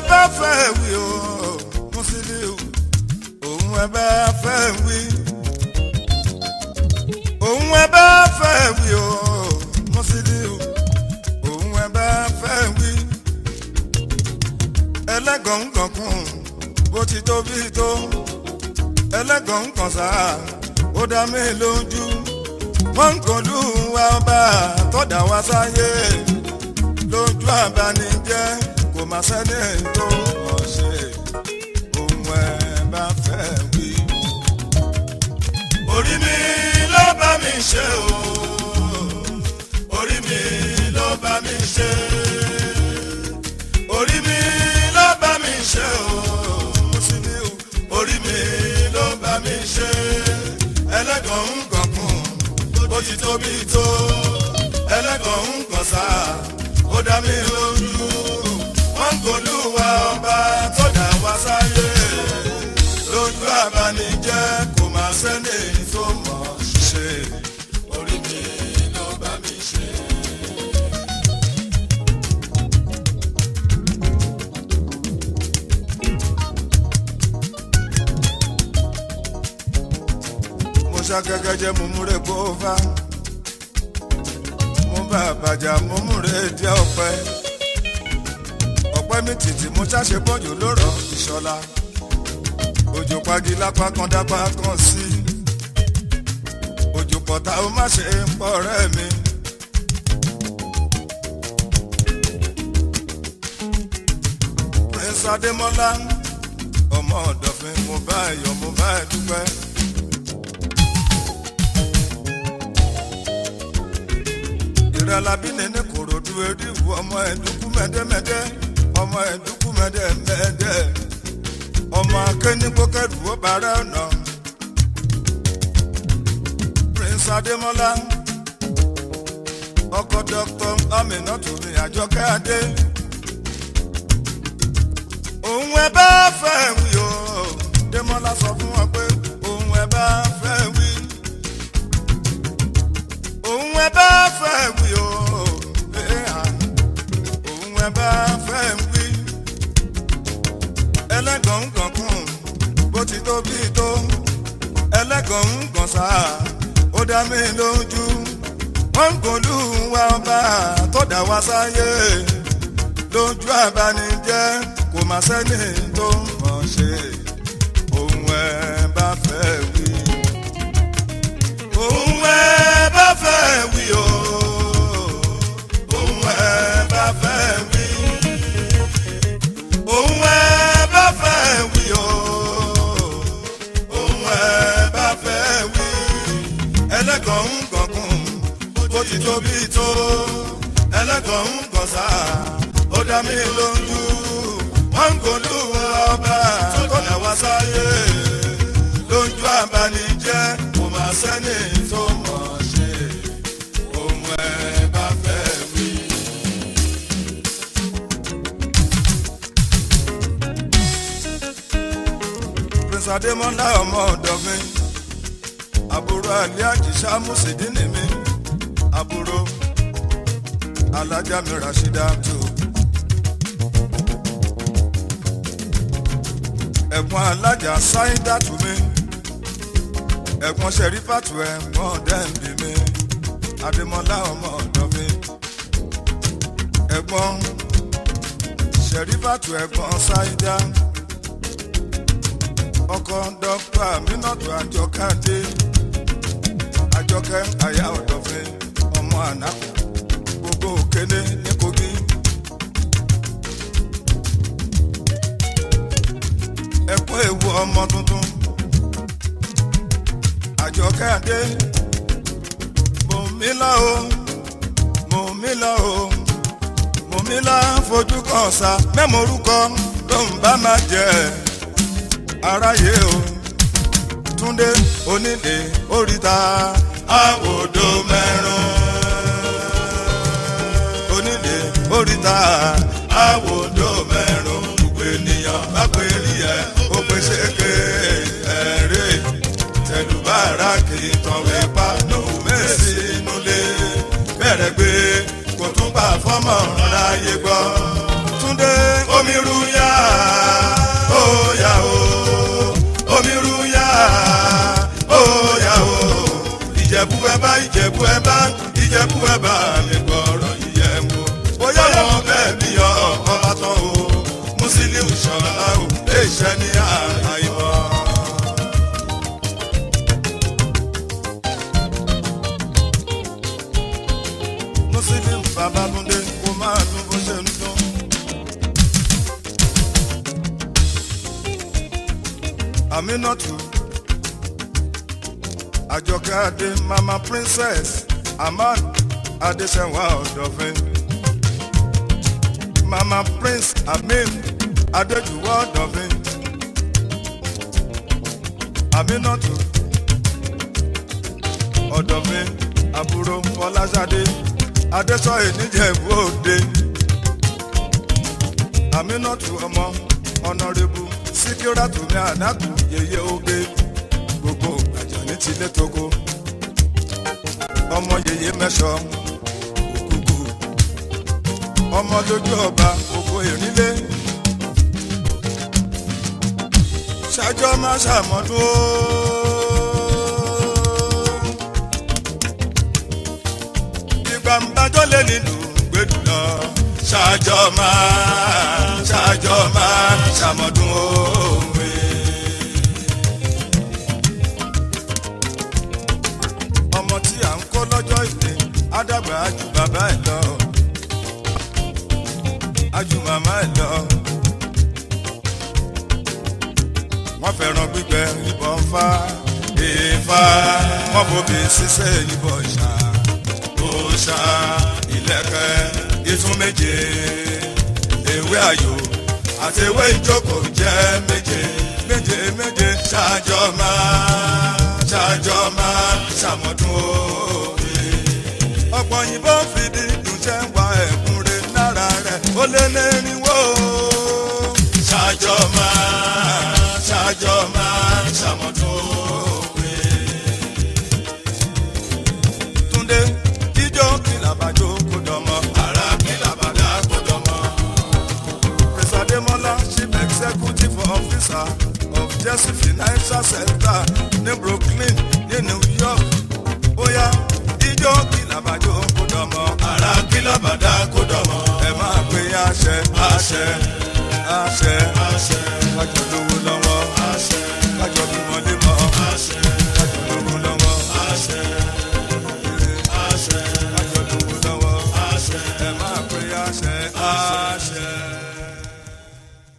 bá fẹ́ wí o Musiliu òun ẹ bá fẹ́ wí òun ẹ bá fẹ́ wí o Musiliu òun ẹ bá fẹ́ wí ẹlẹ́gàn ń kankun bó ti tóbi tó ẹlẹ́gàn ń kàn sáà ó dá mi lójú wọ́n ń kọlu wa ọba tọ́dà wá sáyé lójú àbánijẹ́ kò má sẹ́ni tó mọ̀ ṣe ohun ẹ̀ bá fẹ́ wí. orí mi ló bá mi ṣe o orí mi ló bá mi ṣe orí mi ló bá mi ṣe o Musiliu orí mi ló bá mi ṣe ẹlẹ́gàn ń gànkún bó ti tóbi tó ẹlẹ́gàn ń gàn sá ó dá mi lójú wọ́n ń golúwa ọba tó dá wá sáyé lójú àbánijẹ́ kò má sẹ́ni tó mọ̀ ṣe orí mi ló bá mi ṣe. mo ṣàgẹ́gẹ́ jẹ́ mo múre kó fá mo bá àbàjá mo múre díẹ̀ ọ̀pẹ ọ̀pẹ mi tìtì mo ṣàṣe bọ́jú lórọ̀ ìṣọ́lá òjò pagi lápá kan dápá kan sí òjò pọ̀tà ó má ṣe ń pọ̀ ọ̀rẹ́ mi. prince adémọlá ọmọ ọ̀dọ̀fin mo bá ẹ̀yọ̀ mo bá ẹ̀ dúpẹ́. ìrẹ̀lábí nínú kòròdú eríwu ọmọ ẹ̀dúkú mẹ́dẹ́mẹ́dẹ́ ọmọ ẹ̀dúkú mẹ́dẹ́mẹ́dẹ́ ọmọ akénígbókẹ́rù ó bàárẹ̀ ọ̀nà prince adémọlá ọkọ dr aminatu ní àjọkẹ́ adé òun ẹ bá fẹ́ wí o démọlá sọ fún wọn pé òun ẹ bá fẹ́ wí òun ẹ bá fẹ́ wí o òun ẹ bá fẹ́ wí ẹlẹ́gàn ń gànkún bó ti tóbi tó ẹlẹ́gàn ń gàn sá ó dá mi lójú wọ́n ń gòlú wa ọba tó dá wa sáyé lójú àbánijẹ́ kò má sẹ́ni tó mọ̀ ṣe òun ẹ bá fẹ́ wí òun ẹ bá fẹ́ wí o òun ẹ bá fẹ́ wí òun ẹ bá fẹ́ wí o òun ẹ bá fẹ́ wí ẹlẹ́gàn ń gànkún bó ti tóbi tó ẹlẹ́gàn ń gàn sá ó dá mi lójú wọ́n ń golú ọba tó dá wá sáyé lójú àbánijẹ́ kò má sẹ́ni tó mọ̀ ṣe òun ẹ bá fẹ́ wí. prince adémọlá ọmọ ọ̀dọ̀ mi àbúrò àlẹ́ àjíṣà mùsùlùmí mi àbúrò alájà mi rashida tó. ẹ̀gbọ́n alájà sáyidá tù mí ẹ̀gbọ́n sẹ̀rífàtù ẹ̀gbọ́n dẹ́ǹbì mi adémọlá ọmọ ọ̀dọ́ mi ẹ̀gbọ́n sẹ̀rífàtù ẹ̀gbọ́n sáyidá ọkọ dọ́kítà mínàtù àjọkàdé àjọkẹ́ àyà ọ̀dọ́fin ọmọ ànákù gbogbo òkéné ní kogi. ẹkún ewu ọmọ tuntun àjọkẹ́ àdé mòmílà o mòmílà o mòmílà fojú kan sa mẹ́mọ̀ọ́rúkọ ló ń bá máa jẹ aráyé o túndé onílé oríta àwòdó mẹ́rún onílé oríta àwòdó mẹ́rún gbogbo ènìyàn bá pè rí ẹ ó pèsè ké ẹ̀rẹ́ tẹ̀lúbàrà kì í tọ̀wé pa nù mẹ́sì nulẹ̀ bẹ̀rẹ̀ gbé kò tún gbà fọ́mọ̀ ráyé gbọ́ túndé omi ru yá ìṣọ̀lá o iṣẹ́ ní àìmọ̀. Muslim Babátúndé kò máa dún bó ṣe ń dún. Aminatu Àjọkẹ́ Adé Mama Princess Aman Adéṣẹ́wà Ọ̀dọ̀fin Mama Prince Amin Adéjùwà Ọ̀dọ̀fin Aminatu Ọ̀dọ̀fin àbúrò Fọláṣadé Adéṣọ́yè níjẹ̀bú Òde Aminatu ọmọ Honourable Síkírátù mi àdákù yeye oge gbogbo àjọ ní tilé togo ọmọ yeye mẹ́sọ òkúkú ọmọ lójú ọba òkú ìrìnlé ṣájọ́ máa ṣàmọ́dún ó. ìgbà ń bájọ́ lé nílùú gbèdú lọ ṣájọ́ máa ṣájọ́ máa ṣàmọ́dún òwe. ọmọ tí à ń kó lọ́jọ́ ìwé ádàgbà ájú bàbá ẹ̀ lọ ájú màmá ẹ̀ lọ. wọ́n fẹ́ràn gbígbẹ ìbọn fá ìfá wọ́n fòbí ṣiṣẹ́ ìbọn ṣá òòṣà ìlẹ̀kẹ̀ ìtún méje ewé ayò àti ewé ìjókòó jẹ́ méje méje méje ṣáájọ́ máa ṣáájọ́ máa ṣàmọ́dún òwe. ọ̀pọ̀ òyìnbó fìdí ìdúnṣẹ́ wa ẹ̀kún rẹ̀ lára rẹ̀ ó lé lẹ́rìnwó. ṣáájọ́ máa ṣáájọ́ máa ṣàmọ́dún òwe. Túndé jíjó kìlàbàjò kò dọ̀mọ́. Ara kìlàbàdà kò dọ̀mọ́. Prince Ademola chief executive officer of Jesse Financial Center ní Brooklyn ní New York. Bóyá jíjó kìlàbàjò kò dọ̀mọ́. Ara kìlàbàdà kò dọ̀mọ́. Ẹ máa pe àṣẹ àṣẹ